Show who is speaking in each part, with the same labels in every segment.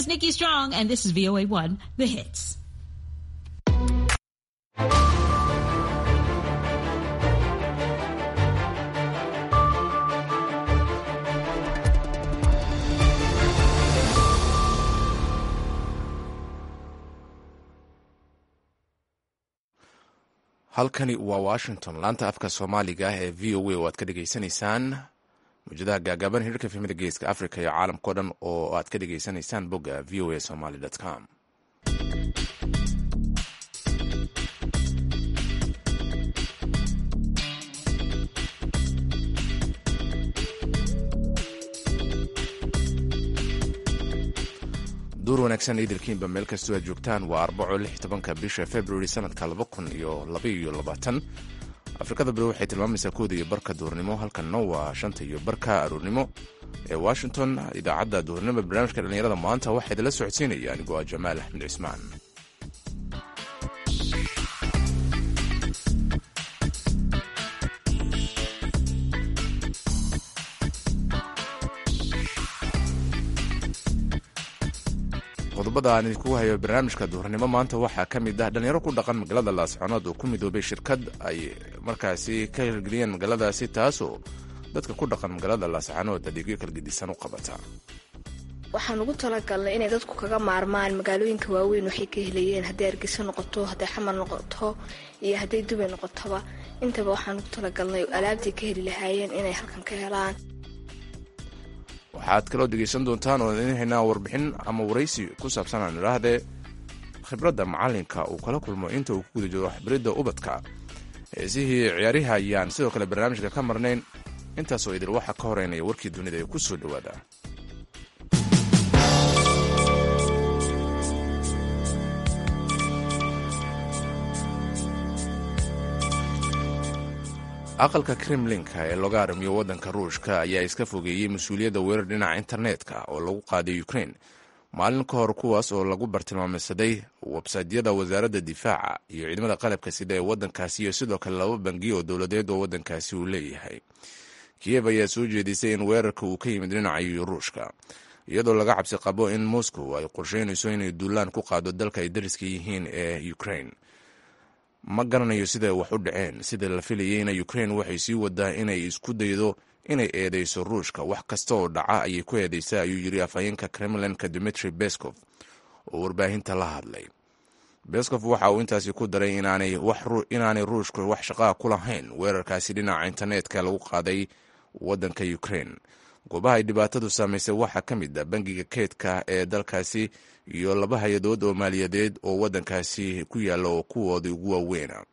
Speaker 1: is Nikki Strong, and this is VOA1, The Hits.
Speaker 2: halkani waa washington laanta afka soomaaliga ah ee v o a oo aad ka dhegaysanaysaan mawjadaha gaagaaban hirarka fimida geeska africa iyo caalamkao dhan oo aad ka dhegaysanaysaan bogga v o a somaly com duur wanaagsan idilkiinba meel kastoo aad joogtaan waa arbaco lix tobanka bisha february sanadka laba kun iyo labaiyo labaatan afrikada bari waxay tilmaamaysaa kooda iyo barka duurnimo halkanna waa shanta iyo barka aroornimo ee washington idaacadda duurnimo barnaamijka dhallinyarada maanta waxaa idinla socodsiinaya anigoo ah jamaal axmed cismaan qodobada aan idinkugu hayo barnaamijka duhurnimo maanta waxaa ka mid ah dhalinyaro ku dhaqan magaalada laasconood oo ku midoobay shirkad ay markaasi ka hirgeliyeen magaaladaasi taasoo dadka ku dhaqan magaalada laascanood adeegyo kala gedisan u qabata
Speaker 3: waxaan ugu talagalnay inay dadku kaga maarmaan magaalooyinka waaweyn waxay ka helayeen hadday argeyso noqoto hadday xamar noqoto iyo hadday dubay noqotoba intaba waxaan ugu talagalnay alaabtay ka heli lahaayeen inay halkan ka helaan
Speaker 2: waxaad kaloo dhegaysan doontaan oo idin haynaa warbixin ama waraysi ku saabsan aan idhaahdee khibradda macallinka uu kala kulmo inta uu ku guda jiro waxbaridda ubadka heesihii ciyaariha ayaan sidoo kale barnaamijka ka marnayn intaasoo idil waxaa ka horeynaya warkii dunida ee ku soo dhowaada aqalka kremlinka ee looga arrimiyo waddanka ruushka ayaa iska fogeeyey mas-uuliyadda weerar dhinaca internetka oo lagu qaaday ukrain maalin ka hor kuwaas oo lagu bartilmaameysaday websaydyada wasaaradda difaaca iyo ciidamada qalabka sida ee waddankaasi iyo sidoo kale laba bangiyo oo dowladeed oo waddankaasi uu leeyahay kiyev ayaa soo jeedisay in weerarka uu ka yimid dhinaca ruushka iyadoo laga cabsi qabo in moscow ay qorsheynayso inay duulaan ku qaado dalka ay dariska yihiin ee ukrain ma garanayo siday wax u dhaceen sida la filayeyna ukrain waxay sii wadaa inay isku daydo inay eedeyso ruushka wax kasta oo dhaca ayay ku eedeysaa ayuu yiri afhayeenka kremlinka dmitri beskov oo warbaahinta la hadlay beskov waxa uu intaasi ku daray inaanay ruushka wax shaqaa ku lahayn weerarkaasi dhinaca internetka lagu qaaday waddanka ukrain goobaha ay dhibaatadu saamaysay waxaa ka mid a bangiga keydka ee dalkaasi iyo laba hay-adood oo maaliyadeed oo waddankaasi ku yaalla oo kuwooda ugu waaweyna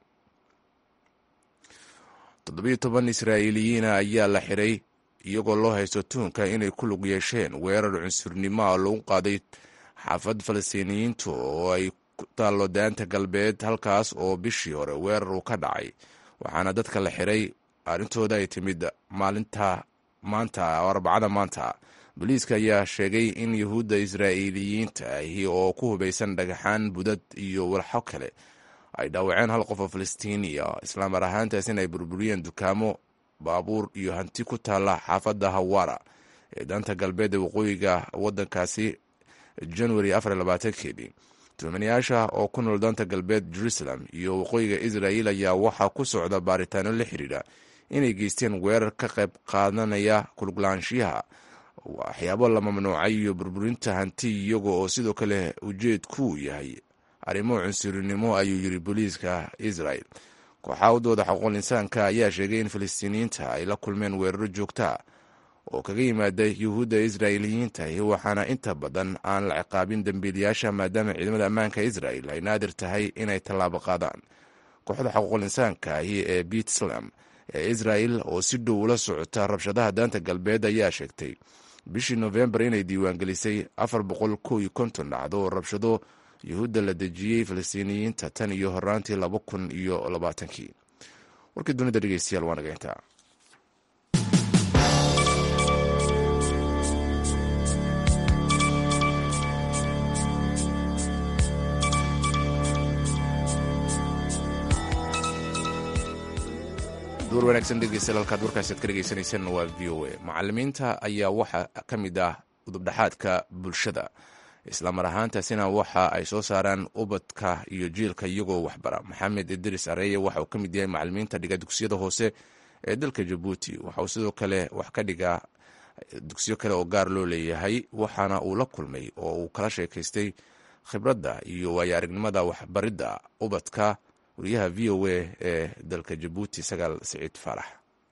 Speaker 2: toddobiyo toban israa'iiliyiina ayaa la xiray iyagoo loo haysto tuunka inay ku lug yeesheen weerar cunsurnimo ah lagu qaaday xaafad falastiiniyiintu oo ay ku taallo daanta galbeed halkaas oo bishii hore weerar uu ka dhacay waxaana dadka la xiray arrintooda ay timid maalinta maanta arbacada maanta booliiska ayaa sheegay in yahuudda israa'iiliyiinta ahi oo ku hubaysan dhagaxaan budad iyo walxo kale ay dhaawaceen hal qof oo falastiiniya islaamar ahaantaas in ay burburiyeen dukaamo baabuur iyo hanti ku taalla xaafadda hawara ee daanta galbeed ee waqooyiga waddankaasi januari afarlabaatankeedii tuhmanayaasha oo ku nool daanta galbeed jerusalem iyo waqooyiga israa'il ayaa waxaa ku socda baaritaano la xidhiidha inay geysteen weerar ka qayb qaadanaya kuluglaanshiyaha waxyaabo la mamnuucay iyo burburinta hanti iyaga oo sidoo kale ujeedku yahay arrimo cunsurinimo ayuu yiri booliiska israel kooxaha u dooda xuquuqul insaanka ayaa sheegay in falastiiniyiinta ay la kulmeen weeraro joogta oo kaga yimaada yuhuudda israa'iiliyiinta waxaana inta badan aan la ciqaabin dembiilayaasha maadaama ciidamada ammaanka israel ay naadir tahay inay tallaabo qaadaan kooxda xuquuqul insaanka ahi ee bitslam ee israel oo si dhow ula socota rabshadaha daanta galbeed ayaa sheegtay bishii nofembar inay diiwaangelisay afar boqol kow iyo konton dhacdo oo rabshado yuhuudda la dejiyey falastiiniyiinta tan iyo horaantii laba kun iyo labaatankii warkii dunida dhegeystayaal waa naga intaa duur wanaagsan dhegeystayaal halkaad warkaasi ad ka dhegeysaneyseen waa v o a macalimiinta ayaa waxaa ka mid ah udubdhaxaadka bulshada islamar ahaantaasina waxa ay soo saaraan ubadka iyo jiilka iyagoo waxbara maxamed idris areeye waxa uu ka mid yahay macalimiinta dhiga dugsiyada hoose ee dalka jabuuti waxa uu sidoo kale wax ka dhigaa dugsiyo kale oo gaar loo leeyahay waxaana uu la kulmay oo uu kala sheekaystay khibradda iyo waayo aragnimada waxbaridda ubadka wariyaha v o a ee dalka jabuuti sagaal siciid faarax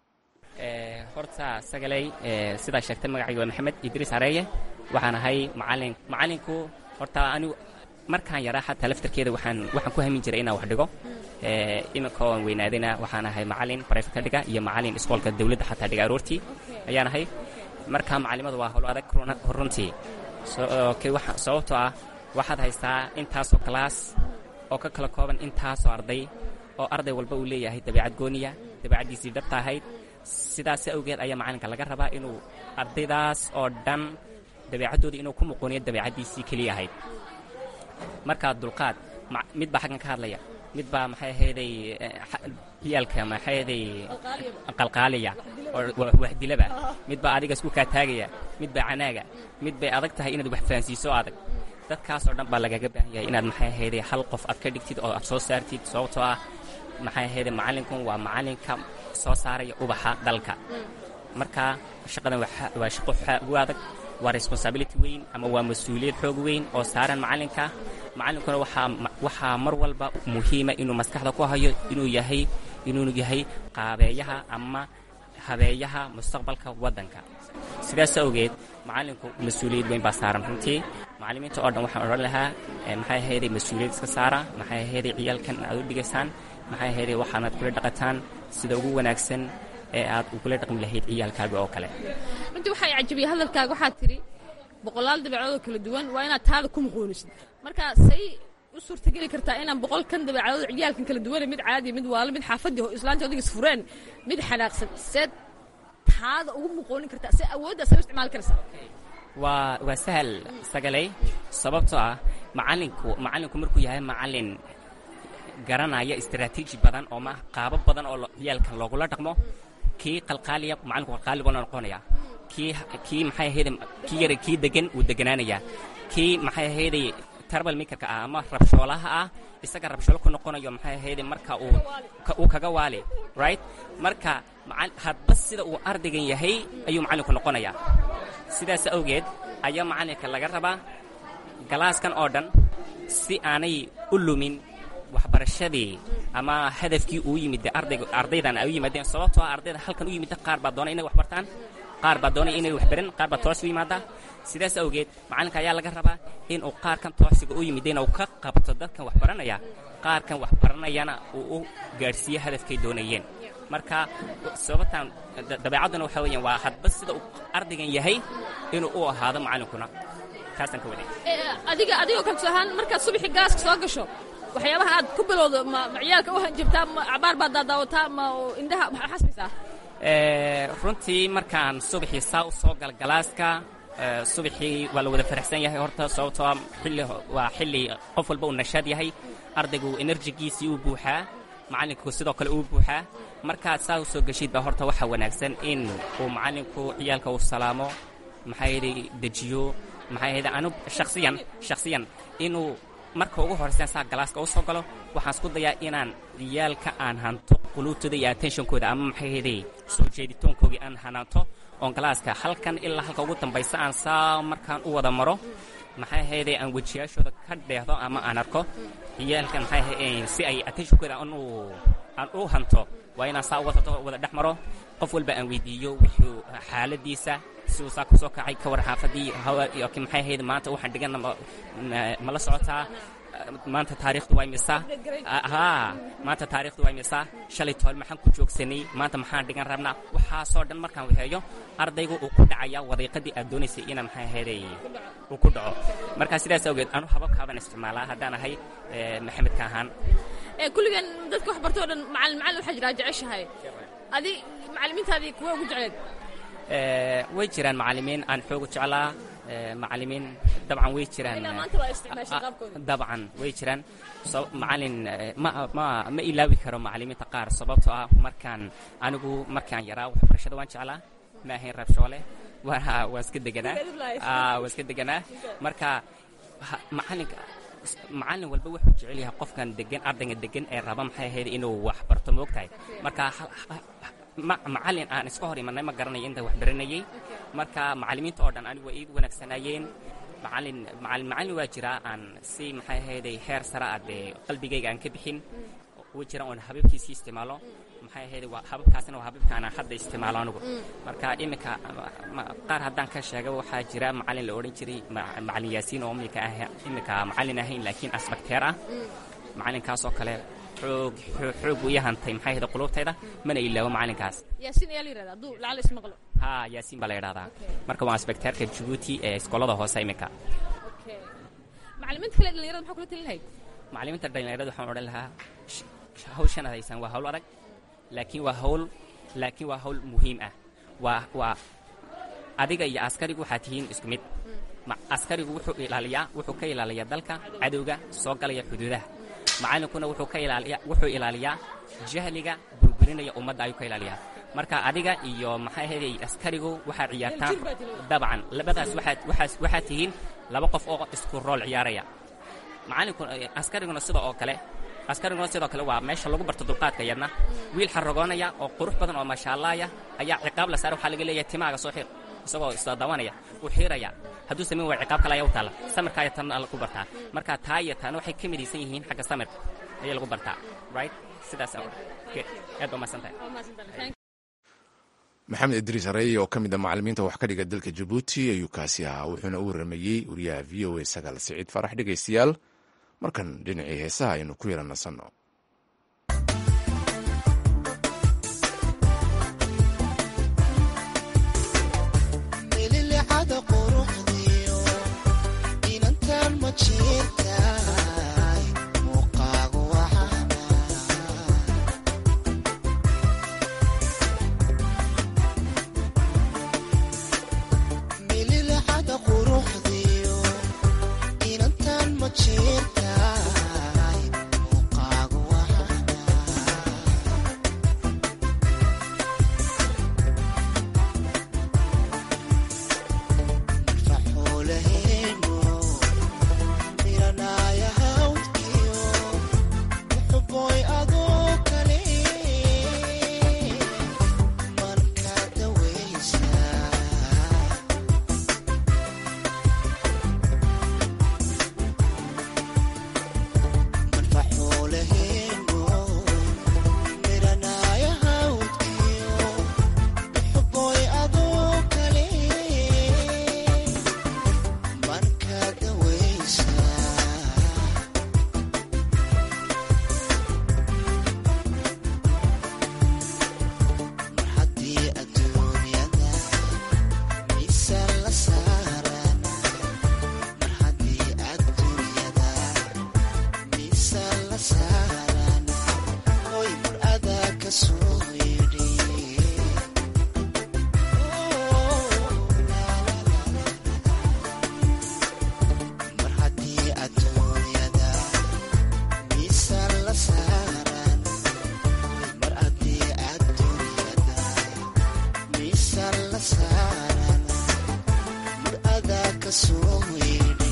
Speaker 4: horta sagaley sidaa sheegtay magacayga waa maxamed idriis areeye waxaan ahay macalin macalinku horta anigu markaan yaraa xataa laftarkeeda waxaan waxaan ku hamin jiray inaan wax dhigo iminka oan weynaadayna waxaan ahay macalin barayfat ka dhiga iyo macalin iskoolka dawladda xataa dhiga aroortii ayaan ahay marka macalimadu waa howlo adag runtii sababtoo ah waxaad haystaa intaasoo kalaas oo ka kala kooban intaasoo arday oo arday walba uu leeyahay dabeecad gooniya dabeecaddiisii dhabta ahayd sidaas awgeed ayaa macalinka laga rabaa inuu ardaydaas oo dhan dabeecaddooda inuu ku muqooniyo dabeecaddiisii keliya ahayd markaa dulqaad mid baa xaggan ka hadlaya mid baa maxay ahayday ciyaalka maxay ahayday qalqaaliya oo waxdilaba mid baa adiga isku kaataagaya mid baa canaaga mid bay adag tahay inaad wax fahansiiso adag dadkaasoo dhan baa lagaga baahan yahay inaad maxay ahayday hal qof aad ka dhigtid oo aad soo saartid sababtoo ah maxay ahayday macalinkun waa macalinka soo saaraya ubaxa dalka marka shaqadan waa shaqo u adag waa responsibility weyn ama waa mas-uuliyad xoog weyn oo saaran macalinka macalinkuna waxaa mar walba muhiima inuu maskaxda ku hayo inuu yahay inuu yahay qaabeeyaha ama habeeyaha mustaqbalka waddanka sidaas awgeed macalinku mas-uuliyad weyn baa saaran runtii macalimiinta oo dhan waxaan odhan lahaa maxay ahayday mas-uuliyad iska saara maxay ahayday ciyaalkan aad u dhigaysaan maxay ahayday waxaanaad kula dhaqataan sida ugu wanaagsan ee aad ugula dhaqmi lahayd ciyaalkaaga oo kale
Speaker 5: runtii waxaa cajabiya hadalkaaga waxaad tidhi boqolaal dabeecadood kala duwan waa inaad taada ku muqoonisid marka say u suurtageli kartaa inaan boqolkan dabeecadood ciyaalkan kala duwane mid caadiya mid waalo mid xaafadii islaanta odig isfureen mid xanaaqsan seed taada ugu muqoonin kartaa see awooddaas ay u isticmaali karaysaa
Speaker 4: waa waa sahal sagalay sababtoo ah macalinku macalinku markuu yahay macalin garanaya istaraatiiji badan oo ma qaabo badan oo ciyaalkan loogula dhaqmo kii qalqaaliya macalinku qalqaali buu noqonaya kii kii maxay ahayday kii yara kii degan wuu deganaanayaa kii maxay ahayday tarbal makerka ah ama rabshoolaha ah isaga rabshoolo ku noqonayo maxay ahayday marka uu uu kaga waali right marka hadba sida uu ardaygan yahay ayuu macalinku noqonayaa sidaas awgeed ayaa macalinka laga rabaa galaaskan oo dhan si aanay u lumin waxbarashadii ama hadafkii uu yimid ardayga ardaydan ay u yimaadeen sababtoo ah ardayda halkan u yimidda qaar baa doonay inay wax bartaan qaar baa doonay inay wax baran qaar baa toos u yimaada sidaas awgeed macalinka ayaa laga rabaa inuu qaarkan toosiga u yimideen uu ka qabto dadkan wax baranaya qaarkan wax baranayana uu u gaadhsiiyo hadafkay doonayeen marka sababtan dabeecadduna waxa weeyaan waa hadba sida uu ardaygan yahay inuu u ahaado macalinkuna taasaan ka waday
Speaker 5: adiga adigoo kalso ahaan markaad subaxii gaaska soo gasho waxyaabaha aad ku bilowdo ma ciyaalka u hanjabtaa ma cabaar baad daadaawataa ma indhaha maxaa xasbaysaa
Speaker 4: runtii markaan subaxii saa u soo gal galaaska subaxii waa la wada faraxsan yahay horta sababtoo xilli waa xilli qof walba uu nashaad yahay ardaygu enerjigiisii uu buuxaa macallinku sidoo kale uu buuxaa markaad saa u soo geshidba horta waxaa wanaagsan in uu macallinku ciyaalka uu salaamo maxaa yidhi dejiyo maxaa yidhi anu shakhsiyan shakhsiyan inuu marka ugu horraysan saa galaaska u soo galo waxaan isku dayaa inaan ciyaalka aan hanto quluubtooda iyo attentionkooda ama maxay heday soo jeeditoonkoogii aan hanaanto oon galaaska halkan ilaa halka ugu dambaysa aan saa markaan u wada maro maxay ahayday aan wejiyaashooda ka dheehdo ama aan arko ciyaalkan maxay ahayd si ay attentionkooda aan u aan u hanto waa inaan saa wada wada dhex maro qof walba aan weydiiyo wuxuu xaaladiisa si uu saa ku soo kacay ka war xaafadii hawa maxay ahayd maanta waxaan dhigana ma la socotaa maanta taariikhdu waa imisa haa maanta taariikhdu waa imisa shalay tool maxaan ku joogsanay maanta maxaan dhigan rabnaa waxaasoo dhan markaan waxeeyo ardaygu uu ku dhacaya wadiiqadii aad doonaysay ina maxay ahaydey uu ku dhaco marka sidaas awgeed anu hababkaabaan isticmaalaa haddaan ahay maxamedka ahaan
Speaker 5: kulligan dadka wax bartoo dhan macalin macalin waxaa jiraa jeceshahay adi macalimiintaadii kuwa ugu jecleed
Speaker 4: way jiraan macalimiin aan xoogu jeclaa macalimiin dabcan way jiraan dabcan way jiraan macalin ma ma ma ilaawi karo macalimiinta qaar sababtoo ah markaan anigu markaan yaraa waxbarashada waan jeclaa ma ahayn rabshoole waa waa iska deganaa waa iska deganaa marka ha- macalinka macallin walba wuxuu jecel yahay qofkan degan ardayga degan ee raba maxay ahayd inuu wax barto moogtahay marka ha- ha- ha- ma- macallin aan iska hor imanay ma garanayo inta wax baranayay marka macallimiinta oo dhan anigu waa iigu wanaagsanaayeen macallin macallin macallin waa jiraa aan si maxay ahayday heer sare ah dee qalbigayga aan ka bixin wuu jira oon hababkiisii isticmaalo maxay ahayd waa hababkaasna waa hababka aan hadda isticmaalo anigu marka iminka ma- qaar haddaan ka sheega waxaa jira macallin la odhan jiray ma- macallin yaasiin oo iminka ah iminka macallin ahayn laakiin asbakteer ah macallinkaasoo kale xoog xoog xoog buu ii hantay maxay ahayd qulubtayda mana ilaawo macallinkaas
Speaker 5: yaasiin ayaa la yidhahda hadduu lacala ismaqlo
Speaker 4: ha yaasiin baa la yidhahdaa marka waa asbakteerka jabuuti ee iskoolada hoose iminka
Speaker 5: okay macallimiinta kale dhalinyarada maxaa kula talin lahayd
Speaker 4: macallimiinta dhalinyarada waxaan odhan lahaa sh- sh- hawshan ad haysaan waa hawl adag laakiin waa hawl laakiin waa hawl muhiim ah waa waa adiga iyo askarigu waxaa tihiin isku mid Ma- askarigu wuxuu ilaaliyaa wuxuu ka ilaaliyaa dalka cadowga soo galaya xuduudaha macallinkuna wuxuu ka ilaaliyaa wuxuu ilaaliyaa jahliga burburinaya ummadda ayuu ka ilaaliyaa marka adiga iyo maxay ahayd askarigu waxaad ciyaartaan
Speaker 5: Wadajir baad tihiin.
Speaker 4: dabcan labadaas waxaad waxaas waxaad tihiin laba qof oo isku rool ciyaaraya macallinku askariguna sida oo kale askariguna sidoo kale waa meesha lagu barto dulqaadka yadna wiil xaragoonaya oo qurux badan oo maashaallaaya ayaa ciqaab la saara waxaa laga leeyahay timaaga soo xiir isagoo isdaawanaya wuu xiiraya hadduu samayn waa ciqaab kale ayaa u taalla samirka ayaa tan lagu bartaa marka taa iyo taana waxay ka midaysan yihiin xagga samirka ayaa lagu bartaa right sidaas okay. aad baa mahadsantahay
Speaker 5: waa mahadsantahay
Speaker 2: maxamed idriis hareeye oo ka mid a macallimiinta wax ka dhiga dalka jabuuti ayuu kaasi ahaa wuxuuna u waramayey wariyaha v o a sagaal siciid farax dhegaystayaal markan dhinacii heesaha aynu ku yara nasanno
Speaker 6: mililicada quruxdiyo inantan ma jirtaay muuqaagu waxana mililicada quruxdiyo inantan ma jirtaay muuqaagu waxana faxuulaheeno miranaya hawdkiyo muxuboy adoo kale marka dawaysa marfaxuulaheeno miranaya hawdkiyo muxuboy adoo kale marka dawaysa mar haddii adduunyada miisaan la saaran mar haddii adduunyada miisaan la saaran hoy mar adaa ka soo yidhi mar haddii adduunyada miisaan la saaran mar haddii adduunyada miisaan la saaran mar adaa ka soo yidhi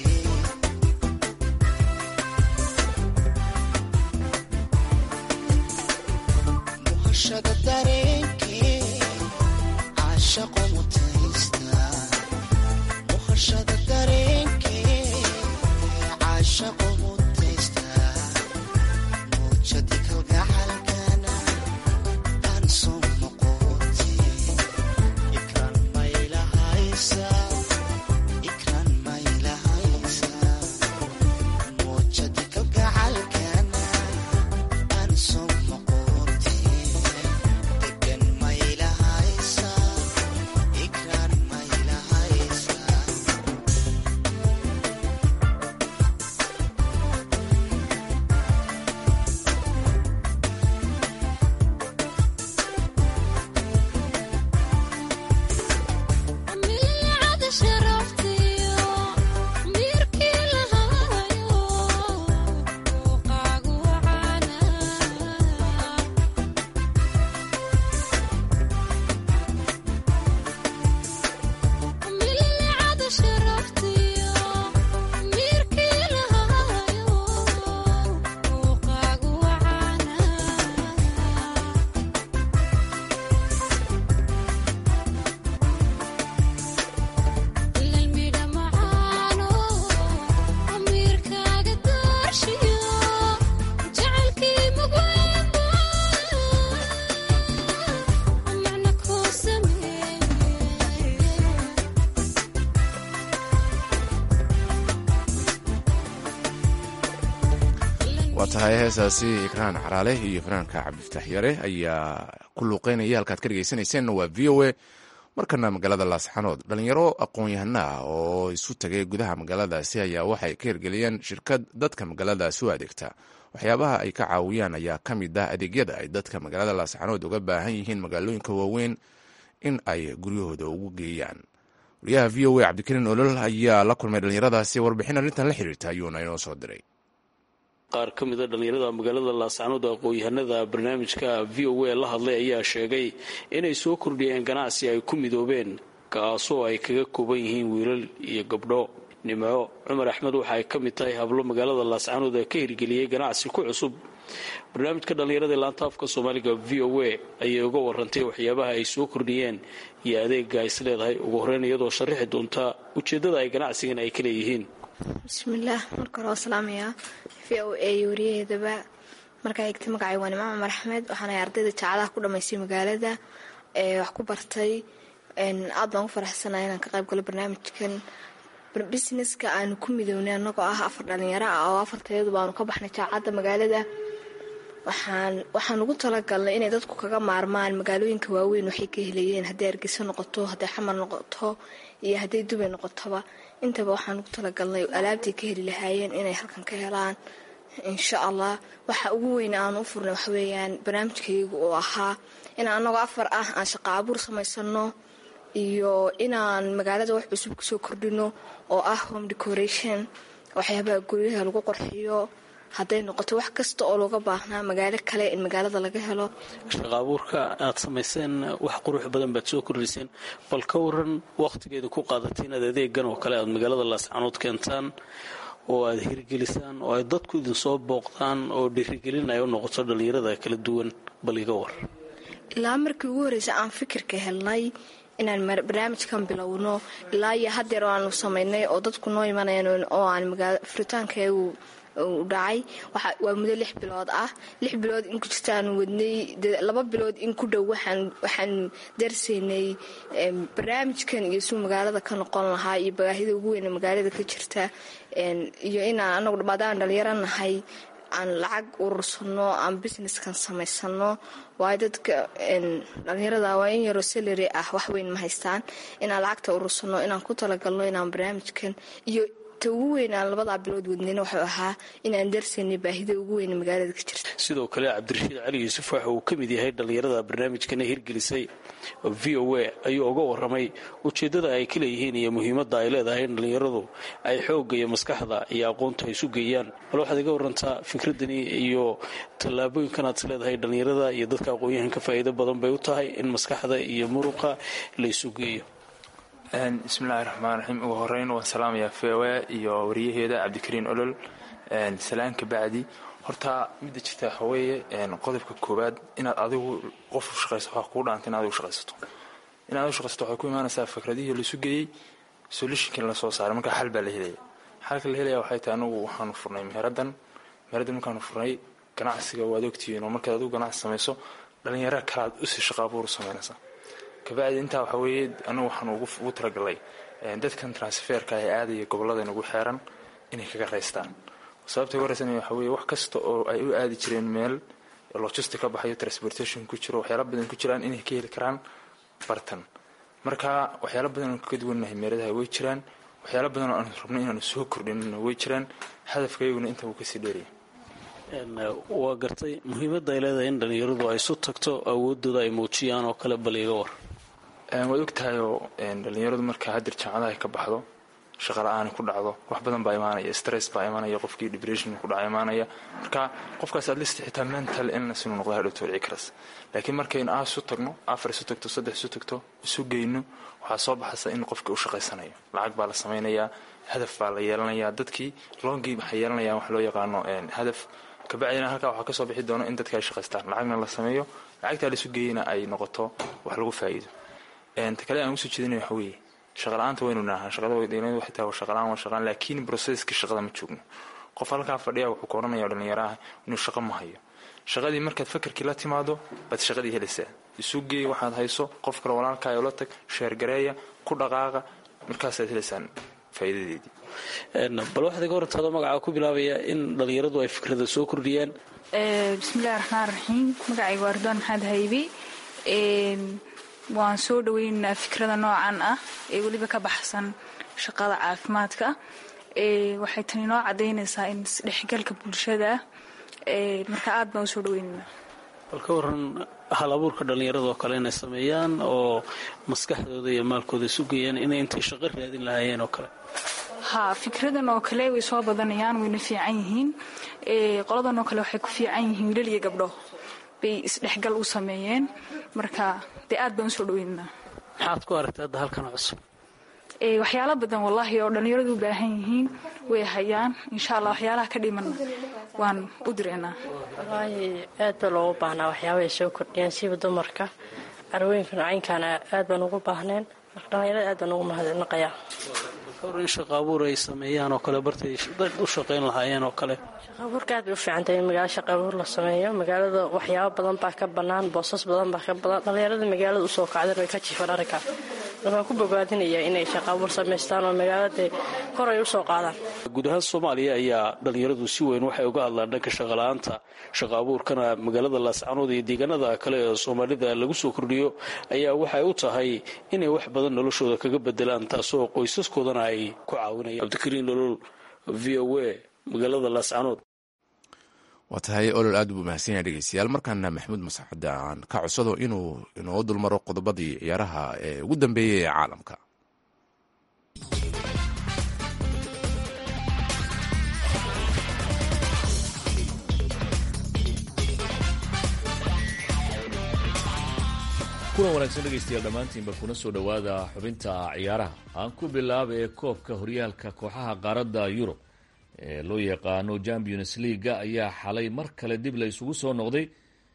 Speaker 6: muhashada dareenkee caashaqo mutaysta muhashada dareenkee caashaqo mutaysta muujadi kalgacalkana aan soo noqote ikran maylahaysa ikran maylahaysa muujadi kalgacalkana aan soo noqote degan maylahaysa ikran maylahaysa
Speaker 2: waa tahay heesaasi ikraan caraale iyo fanaanka cabdifataax yare ayaa ku luuqeynaya halkaad ka dhegeysaneyseenna waa v o a markana magaalada laasxanood dhalinyaro aqoon-yahano ah oo isu tagay gudaha magaaladaasi ayaa waxay ka hirgeliyeen shirkad dadka magaaladaasi u adeegta waxyaabaha ay ka caawiyaan ayaa ka mid ah adeegyada ay dadka magaalada laasxanood uga baahan yihiin magaalooyinka waaweyn in ay guryahooda ugu geeyaan wariyaha v o a cabdikariin olol ayaa la kulmay dhalinyaradaasi warbixin arrintan la xiriirta ayuuna inoo soo diray
Speaker 7: qaar ka mida dhallinyarada magaalada laascanood aqoon-yahanada barnaamijka v o a la hadlay ayaa sheegay inay soo kordhiyeen ganacsi ay ku midoobeen kaasoo ay kaga kooban yihiin wiilal iyo gabdho nimco cumar axmed waxa ay ka mid tahay hablo magaalada laascanood ee ka hirgeliyey ganacsi ku cusub barnaamijka dhallinyarada laanta afka soomaaliga v o a ayay uga warantay waxyaabaha ay soo kordhiyeen iyo adeega is leedahay ugu horreyn iyadoo sharaxi doonta ujeeddada ay ganacsigan ay ka leeyihiin
Speaker 3: bismillaah marka hore waa salaamayaa v o a iyo wariyaheedaba markaa xigta magacay waa nimco cumar axmed waxaana ardayda jaacadaha ku dhamaystay magaalada ee wax ku bartay aad baan u faraxsanaya inaan ka qayb galo barnaamijkan busineska aanu ku midownay annagoo ah afar dhalinyaro ah oo afartayadu baanu ka baxnay jaacadda magaalada waxaan waxaan ugu talagalnay inay dadku kaga maarmaan magaalooyinka waaweyn waxay ka helayeen hadday argeyso noqoto hadday xamar noqoto iyo hadday dubay noqotoba intaba waxaan ugu talagalnay alaabtay ka heli lahaayeen inay halkan ka helaan insha allah waxa ugu weyn aan u furnay waxaweeyaan barnaamijkaygu oo ahaa inaan annagoo afar ah aan shaqo abuur samaysano iyo inaan magaalada wax cusub kusoo kordhino oo ah home decoration waxyaabaha guryaha lagu qorxiyo hadday noqoto wax kasta oo looga baahnaa magaalo kale in magaalada laga helo
Speaker 7: shaqa abuurka aad samayseen wax qurux badan baad soo kordhiseen bal ka waran wakhtigeeda ku qaadatay inaad adeegan oo kale aad magaalada laascanood keentaan oo aad hirgelisaan oo ay dadku idinsoo booqdaan oo dhiirigelin ay u noqoto dhallinyarada kala duwan bal iga war
Speaker 3: ilaa markii ugu horreysay aan fikirka helnay inaan barnaamijkan bilowno ilaa iyo hadeer aanu samaynay oo dadku noo imanayaan oo aan furitaankeegu u dhacay waa muddo lix bilood ah lix bilood in ku jirtaanu wadnay laba bilood in ku dhow waxaan darsaynay barnaamijkan iyo suu magaalada ka noqon lahaa iyo baahida ugu weyn magaalada ka jirta iyo inaan anagu maadaama dhalinyaro nahay aan lacag urursano aan businesskan samaysano waayo dadka dhalinyarada waa in yaroo salary ah waxweyn ma haystaan inaan lacagta urursano inaan ku talagalno inaan barnaamijkan iyo ugu weyn aan labadaa bilood wadnayna wuxuu ahaa inaan darsaynay baahida ugu weyn magaalada ka jirta
Speaker 7: sidoo kale cabdirashiid cali yuusuf waxa uu ka mid yahay dhallinyarada barnaamijkana hirgelisay v o a ayuu uga waramay ujeeddada ay ka leeyihiin iyo muhiimadda ay leedahay in dhallinyaradu ay xoogga iyo maskaxda iyo aqoonta isu geeyaan bal waxaad iga warantaa fikradani iyo tallaabooyinkan aad is leedahay dhallinyarada iyo dadka aqoon-yahanka faa'iido badan bay u tahay in maskaxda iyo muruqa la isu geeyo
Speaker 8: bismillahi raxmaan raxiim ugu horeyn waan salaamayaa v o a iyo wariyaheeda cabdikariin olol salaan ka bacdi horta midda jirta waxa weeye qodobka koowaad inaad adigu qof u shaqayso waxaa kugu dhaanta in adigu shaqaysato in adigu shaqaysato waxay ku imaanaysaa fikradihii laisu geeyey solutionkii lasoo saaray markaa xal baa la helaya xalka la helaya waxay tahay anagu waxaanu furnay meheraddan meheraddan markaanu furnay ganacsiga waad ogtihiin oo markaad adigu ganacsi samayso dhalinyaro kalaad usi shaqa abuur u samaynaysaa kabacdi intaa waxaa weeye anagu waxaan ugu talagalay dadkan transferka ee aadaya gobollada nagu xeeran inay kaga raystaan sababta uga raysanaya waxaa weeye wax kasta oo ay u aadi jireen meel logistic ka baxayo transportation ku jiro waxyaala badan ku jiraan inay ka heli karaan bartan marka waxyaala badan oo kaga duwannahay meeladaha way jiraan waxyaala badan oo aan rabno inaanu soo kordhinina way jiraan hadafkayaguna inta wuu kasii dheeraya
Speaker 7: waa gartay muhiimadda ay leedahay in dhallinyaradu ay isu tagto awoodooda ay muujiyaan oo kale bal iga war
Speaker 8: waad ogtahayoo dhallinyaradu markaa hadir jaamacadaha ay ka baxdo shaqa la-aani ku dhacdo wax badan baa imaanaya stress baa imaanaya qofkii depression ku dhaca imaanaya marka qofkaas adlist xitaa mental illness inuu noqdo hadhowto dhici karas laakiin markaynu ah isu tagno afar isu tagto saddex isu tagto isu geyno waxaa soo baxaysa in qofkii u shaqaysanayo lacag baa la samaynayaa hadaf baa la yeelanayaa dadkii longii waxay yeelanayaan wax loo yaqaano hadaf kabacdina halkaa waxaa kasoo bixi doono in dadka ay shaqaystaan lacagna la sameeyo lacagtaa laisu geeyana ay noqoto wax lagu faa'iido ta kale aan usoo jeedinay waxa weeye shaqala-aanta waynu naahaa shaqada waynu waxay tahay shaqalaan waa shaqaan laakiin processkii shaqada ma joogno qof halkaa fadhiya wuxuu ka odhanaya dhalinyaraha inuu shaqo ma hayo shaqadii markaad fakarkii la timaado baad shaqadii helaysaa isu geey waxaad hayso qof kale walaalkaayo la tag sheergareeya ku dhaqaaqa markaasaad helaysaan faa'iidadeedii
Speaker 7: bal waxaad iga hortaado magacaa ku bilaabaya in dhallinyaradu ay fikrada soo kordhiyaan
Speaker 9: bismillahi raxmaan raxiim magacayga waa ridwaan maxamed haybi waan soo dhaweynaynaa fikrada noocan ah ee weliba ka baxsan shaqada caafimaadka waxay tani noo cadaynaysaa in isdhexgalka bulshada ah marka aad baan usoo dhaweynaynaa
Speaker 7: bal ka waran hal abuurka dhallinyaradoo kale inay sameeyaan oo maskaxdooda iyo maalkooda sugayaan inay intay shaqo raadin lahaayeen oo kale
Speaker 9: ha fikradan oo kale way soo badanayaan wayna fiican yihiin qoladan oo kale waxay ku fiican yihiin wiilal iyo gabdho bay isdhexgal u sameeyeen marka dee aad baan usoo dhaweynaynaa
Speaker 7: maxaad ku aragtay hadda halkan cusub
Speaker 9: waxyaalo badan wallaahi oo dhallinyaradu u baahan yihiin way hayaan insha allah waxyaalaha ka dhimanna waan u direynaa
Speaker 10: wallaahi aad baa loogu baahnaa waxyaabahay soo kordhiyaan siba dumarka carwooyinka noocaynkaana aad baan ugu baahneen marka dhallinyarada aad baan ugu mahadnaqayaa
Speaker 7: kawar in shaqa abuur ay sameeyaan oo kale bartay dad u shaqayn lahaayeen oo kale
Speaker 10: shaqaabuurka aad bay u fiican tahay in magaalo shaqa abuur la sameeyo magaalada waxyaabo badan baa ka bannaan boosas badan baa ka badan dhallinyarada magaalada usoo kacdeen way ka jiifan arrinkaa waxaan ku bogaadinayaa inay shaqa abuur samaystaan oo magaalada kor ay usoo qaadaan
Speaker 7: guud ahaan soomaaliya ayaa dhallinyaradu si weyn waxay uga hadlaan dhanka shaqala-aanta shaqa abuurkana magaalada laascanood iyo deegaanada kale ee soomaalida lagu soo kordhiyo ayaa waxay u tahay inay wax badan noloshooda kaga bedelaan taasoo qoysaskoodana ay ku caawinayaan cabdikariin nolol v o a magaalada laascanood
Speaker 2: waa tahay olol aad buu mahadsan yahay dhegeystayaal markaana maxamuud mascade aan ka codsado inuu inoo dulmaro qodobadii ciyaaraha ee ugu dambeeyey ee caalamka
Speaker 11: kulan wanaagsan dhegaystayaal dhammaantiinba kuna soo dhowaada xubinta ciyaaraha aan ku bilaaba ee koobka horyaalka kooxaha qaaradda yurub ee loo yaqaano champions leaga ayaa xalay mar kale dib la isugu soo noqday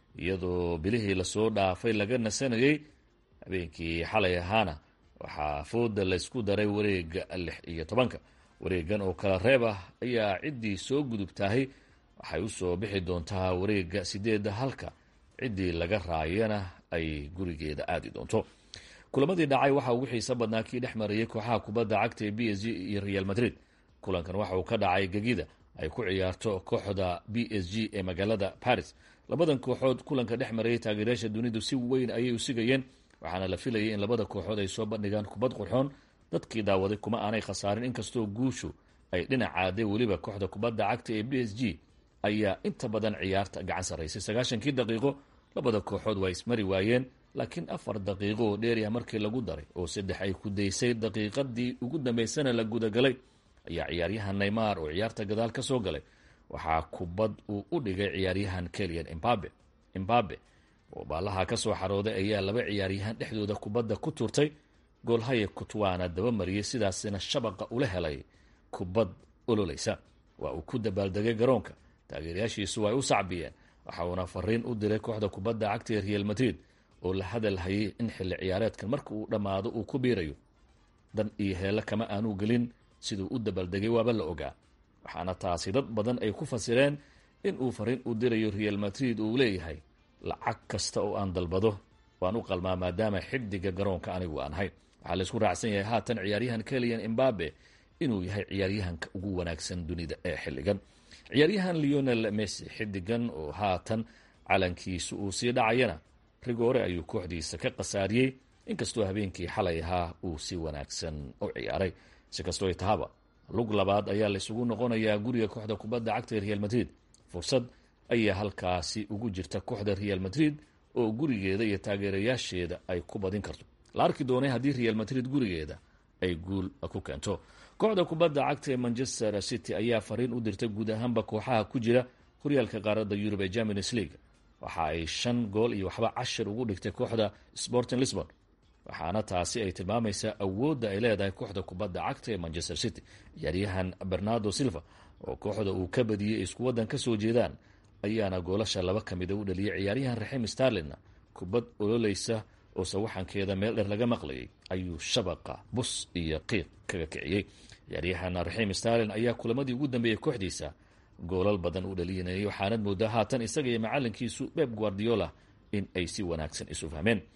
Speaker 11: iyadoo bilihii lasoo dhaafay laga nasanayay habeenkii xalay ahaana waxaa fooda laysku daray wareega lix iyo tobanka wareegan oo kala reeb ah ayaa ciddii soo gudubtahay waxay usoo bixi doontaa wareega sideedda halka ciddii laga raayana ay gurigeeda aadi doonto kulamadii dhacay waxaa ugu xiisa badnaa kii dhex marayay kooxaha kubadda cagta ee b s g iyo real madrid kulankan waxa uu ka dhacay gegida ay ku ciyaarto kooxda b s g ee magaalada paris labadan kooxood kulanka dhex marayay taageerayaasha dunidu si weyn ayay u sigayeen waxaana la filayay in labada kooxood ay soo bandhigaan kubad qurxoon dadkii daawaday kuma aanay khasaarin inkastoo guushu ay dhinacaaday weliba kooxda kubadda cagta ee b s g ayaa inta badan ciyaarta gacan sarraysay sagaashankii daqiiqo labada kooxood waa ismari waayeen laakiin afar daqiiqo oo dheeriah markii lagu daray oo saddex ay ku daysay daqiiqadii ugu dambaysana la gudagalay ayaa ciyaaryahan neymar oo ciyaarta gadaal ka soo galay waxaa kubad uu u dhigay ciyaaryahan kelian imbabe imbabe oo baalaha ka soo xarooday ayaa laba ciyaaryahan dhexdooda kubadda ku turtay goolhaye kutwaana dabamariyey sidaasina shabaqa ula helay kubad ololaysa waa uu ku dabaaldegay garoonka taageerayaashiisu ay u sacbiyeen waxa uuna fariin u diray kooxda kubadda cagta ee real madrid oo la hadal hayay in xilli ciyaareedkan marka uu dhammaado uu ku biirayo dan iyo heelle kama aanu gelin siduu u dabaaldegay waaba la ogaa waxaana taasi dad badan ay ku fasireen in uu fariin u dirayo real madrid uu leeyahay lacag kasta oo aan dalbado waan u qalmaa maadaama xidiga garoonka anigu aan ahay waxaa laysku raacsan yahay haatan ciyaaryahan keliyan imbabe inuu yahay ciyaaryahanka ugu wanaagsan dunida ee xilligan ciyaaryahan leonel messi xidigan oo haatan calankiisu uu sii dhacayana rigoore ayuu kooxdiisa ka khasaariyey inkastoo habeenkii xalay ahaa uu si wanaagsan u ciyaaray si kastoo ay tahaba lug labaad ayaa laysugu noqonayaa guriga kooxda kubadda cagta ee real madrid fursad ayaa halkaasi ugu jirta kooxda real madrid oo gurigeeda iyo taageerayaasheeda ay ku badin karto la arki doonay haddii real madrid gurigeeda ay guul ku keento kooxda kubadda cagta ee manchester city ayaa fariin u dirtay guud ahaanba kooxaha ku jira horyaalka qaaradda yurub ee champions league waxa ay shan gool iyo waxba cashir ugu dhigtay kooxda sporting lisbon waxaana taasi ay tilmaamaysaa awoodda ay leedahay kooxda kubadda cagta ee manchester city ciyaaryahan bernardo silva oo kooxda uu ka badiyey isku waddan ka soo jeedaan ayaana goolasha laba ka mida u dhaliyay ciyaaryahan raxim starlinna kubad ololeysa oo sawaxankeeda meel dheer laga maqlayay ayuu shabaqa bus iyo qiiq kaga kiciyey ciyaaryahan raxim starlin ayaa kulamadii ugu dambeeyey kooxdiisa goolal badan u dhalinayay waxaanad moodaa haatan isaga iyo macalinkiisu beb guardiola in ay si wanaagsan isu fahmeen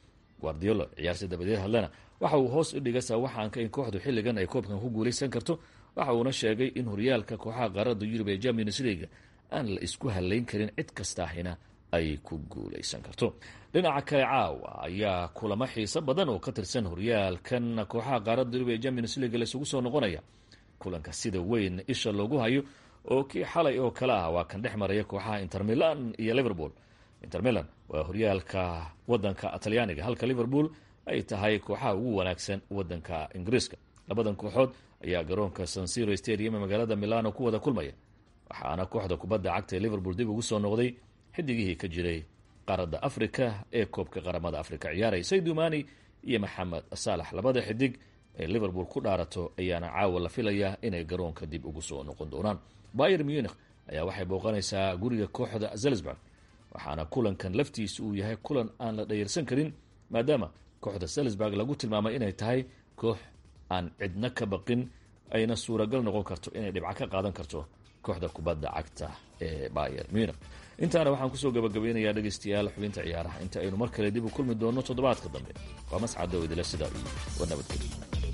Speaker 11: guardiolo ciyaarsi dabadeed hadlena waxa uu hoos u dhigay sawaxaanka in kooxdu xilligan ay koobkan ku guulaysan karto waxa uuna sheegay in horyaalka kooxaha qaaradda yurub ee champions leaga aan la isku halayn karin cid kastaahina ay ku guulaysan karto dhinaca kale caawa ayaa kulamo xiiso badan oo ka tirsan horyaalkan kooxaha qaaradda yurub ee champions leaga laisugu soo noqonaya kulanka sida weyn isha loogu hayo oo kii xalay oo kale ah waa kan dhex maraya kooxaha inter milan iyo liverpool inter milan waa horyaalka wadanka talyaaniga halka liverpool ay tahay kooxaha ugu wanaagsan wadanka ingiriiska labadan kooxood ayaa garoonka sansiro stadium ee magaalada milano ku wada kulmaya waxaana kooxda kubadda cagta ee liverpool dib ugu soo noqday xidigihii ka jiray qaaradda africa ee koobka qaramada africa ciyaaray saydumani iyo maxamed saalax labada xidig ee liverpool ku dhaarato ayaana caawa la filayaa inay garoonka dib ugu soo noqon doonaan bayer munich ayaa waxay booqanaysaa guriga kooxda zelsburg waxaana kulankan laftiisa uu yahay kulan aan la dhayarsan karin maadaama kooxda salisburg lagu tilmaamay inay tahay koox aan cidna ka baqin ayna suuragal noqon karto inay dhibco ka qaadan karto kooxda kubadda cagta ee bayer munich intaana waxaan kusoo gabagabeynayaa dhegaystayaal xubinta ciyaaraha inta aynu mar kale dib u kulmi doonno toddobaadka dambe waa mascado idile sidaa iyo war nabadgelyo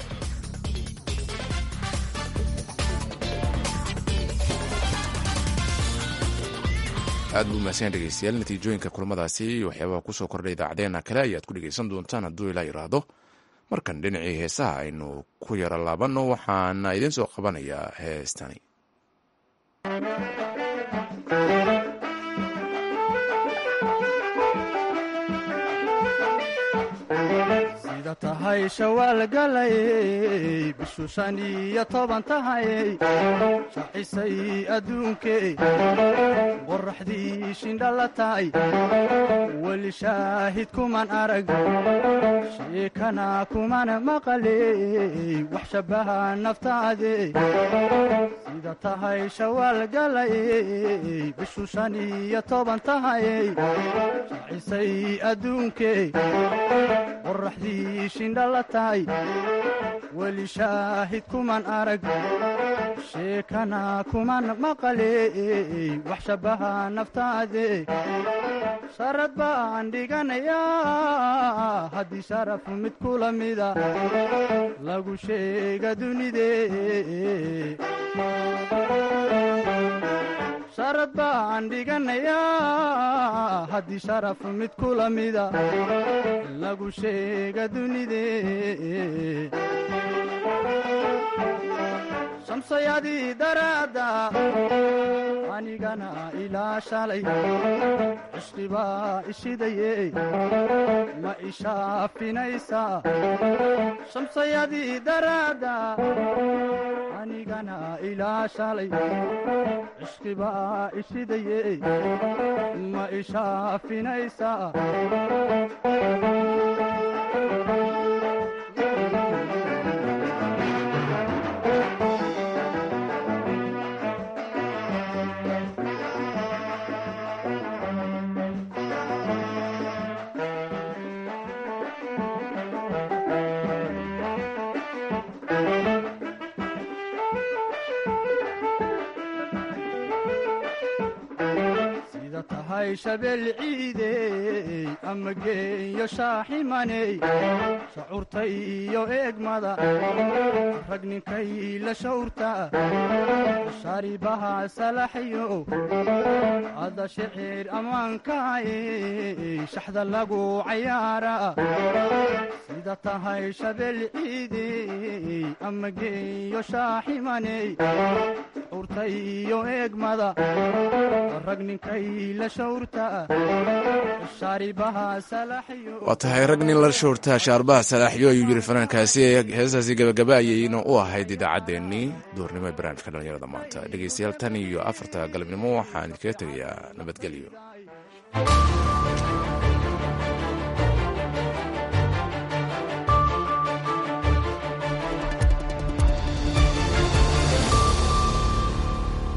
Speaker 2: aad buu mahadsan dhegeystayaal natiijooyinka kulamadaasi iyo waxyaabaha kusoo kordhay idaacadeena kale ayaad ku dhegeysan doontaan hadduu ilaa iraahdo markan dhinacii heesaha aynu ku yaro laabanno waxaana idiin soo qabanayaa heestani
Speaker 12: sida tahay shawaal galayey bishu shan iyo toban tahayey shacisay adduunkey qoraxdii shindhala tahay weli shaahid kuman arag sheekana kuman maqaley wax shabbaha naftaade sida tahay shawaal galayey bishu shan iyo toban tahayey shacisay adduunkey qoraxdii shindhala tahay weli shaahid kuman arag sheekana kuman maqaley wax shabbaha naftaade sharad baan dhiganayaa haddii sharaf mid kula mida lagu sheega dunide sharad baan dhiganayaa haddii sharaf mid kula mida lagu sheega dunide shamsayadii daraadda anigana ilaa shalay cishqibaa ishidaye ma ishaafinaysaa shamsayadii daraadda anigana ilaa shalay cishqibaa ishidaye ma ishaafinaysaa sida tahay shabeel ciidey ama geeyo shaaximaney shacuurta iyo eegmada rag ninkay la shawrta sharibaha salaxyo ada shicir ammaankaay shaxda lagu cayaara sida tahay shabeel ciidey ama geeyo shaaximaney shacuurta iyo eegmada rag ninkay la shawrta sharibaha salaxyo
Speaker 2: waa tahay rag nin la shoortaa shaarbaha salaaxyo ayuu yiri fanaankaasi heesaasi gabagaba ayayna u ahayd idaacaddeenii duurnimo ee barnaamijka dhallinyarada maanta dhegeystayaal tan iyo afarta galabnimo waxaan kaga tegayaa nabadgelyo